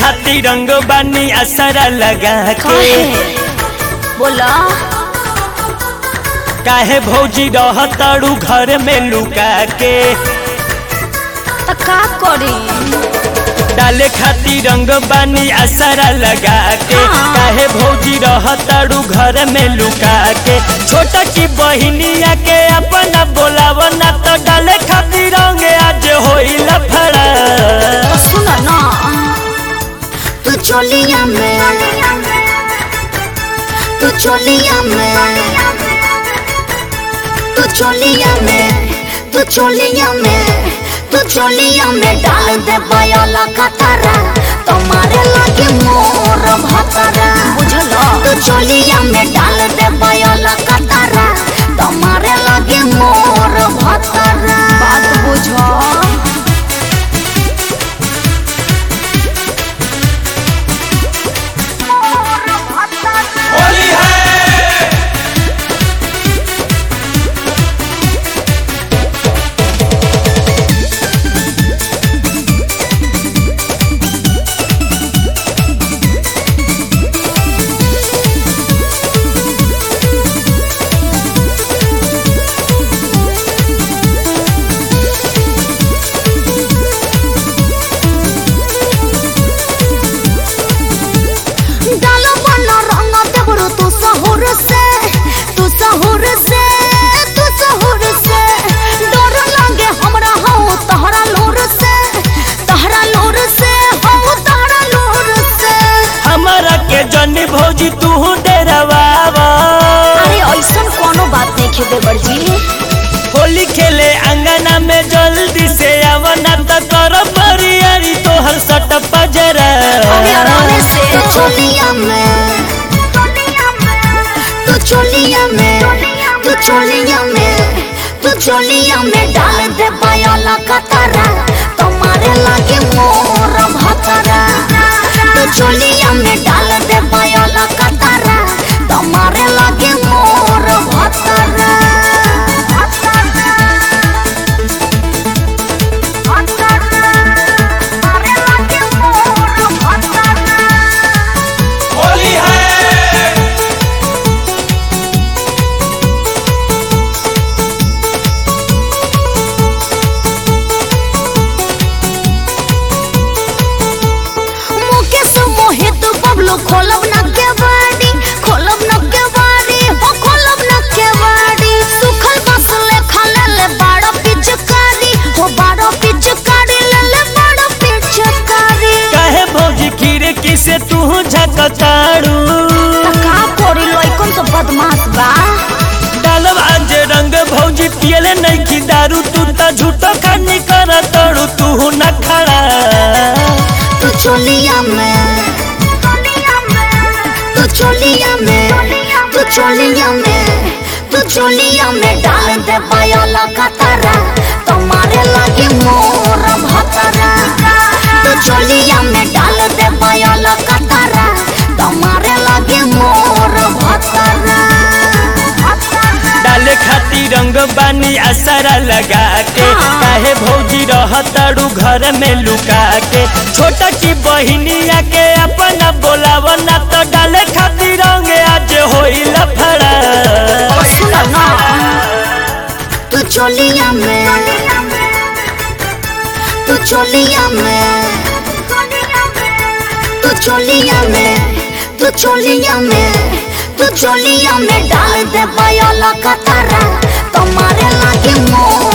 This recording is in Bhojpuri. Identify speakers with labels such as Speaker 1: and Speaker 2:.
Speaker 1: खातिर रंग बानी असरा लगा के
Speaker 2: काहे बोला
Speaker 1: काहे भौजी रहताड़ू घर में लुका के
Speaker 2: त का करी
Speaker 1: डाले खातिर रंग बानी असरा लगा के
Speaker 2: हाँ।
Speaker 1: काहे भौजी रहताड़ू घर में लुका के छोटा की बहिनिया के अपना बोलावना तो डाले खातिर रंग आज होई लफड़ा
Speaker 2: सुन ना
Speaker 3: तू चोलिया में तू चोलिया में तू चोलिया में तू चोलिया में तू चोलिया में डाल दे बयाला कतरा तुम्हारे लगे मोर भतरा
Speaker 2: बुझल
Speaker 3: तू चोलिया में डाल दे बयाला कतरा तुम्हारे लगे मोर भतरा
Speaker 2: बात बुझ
Speaker 1: होली है
Speaker 3: डालो बना रंग देबरू तू सहूर से तू सहूर से तू सहूर से डर लागे हमरा हो तहरा लोर से तहरा लोर से हो तहरा लोर से
Speaker 1: हमारा के जनी भौजी तू डेरवावा
Speaker 2: अरे ऐसन कोनो बात नहीं खे देवर जी
Speaker 1: होली खेले अंगना में जल्दी से आवना तो कर बरियारी तोहर सट पजरा
Speaker 2: अरे आराम से
Speaker 3: तू चोलिया में तू चोलिया में तू चोलिया में तू चोलिया में डाल दे बयाला कतरा तुम्हारे लागे मोर भतरा तू चोलिया में डाल दे बयाला कतरा तुम्हारे लागे मोर भतरा
Speaker 1: होली है
Speaker 3: मुकेश मोहित बबलू खोलब न केवाड़ी खोलब न केवाड़ी हो खोलब न केवाड़ी सुखल बस ले खले ले बाड़ा पिचकारी हो बाड़ा पिचकारी ले ले बाड़ा पिचकारी
Speaker 1: काहे भौजी खिड़की से तू झकताड़ू
Speaker 2: त का करी लइकन तो बदमाश बा
Speaker 1: डालब आज रंग भौजी पियले नहीं की दारू तू तो झूठो खानी कर तड़ू तू न खड़ा
Speaker 3: तू चोलिया में तू चोलिया में तू चोलिया में तू चोलिया में डाल दे बयाला कतरा तुम्हारे लागे मोर भतरा तू चोलिया में डाल दे बयाला कतरा तुम्हारे लागे मोर भतरा
Speaker 1: डाले खातिर रंग बानी असरा लगा के
Speaker 2: हाँ।
Speaker 1: काहे भौजी रहताड़ू घर में लुका के छोटा की बहिनिया के अपना बोलावना तो डाले खातिर रंग आज होई लफड़ा
Speaker 2: सुन ना
Speaker 3: तू चोलिया में तू चोलिया में तू चोलिया में तू चोलिया में तू चोलिया में डाल दे बयाला कतरा तुम्हारे लागे मोर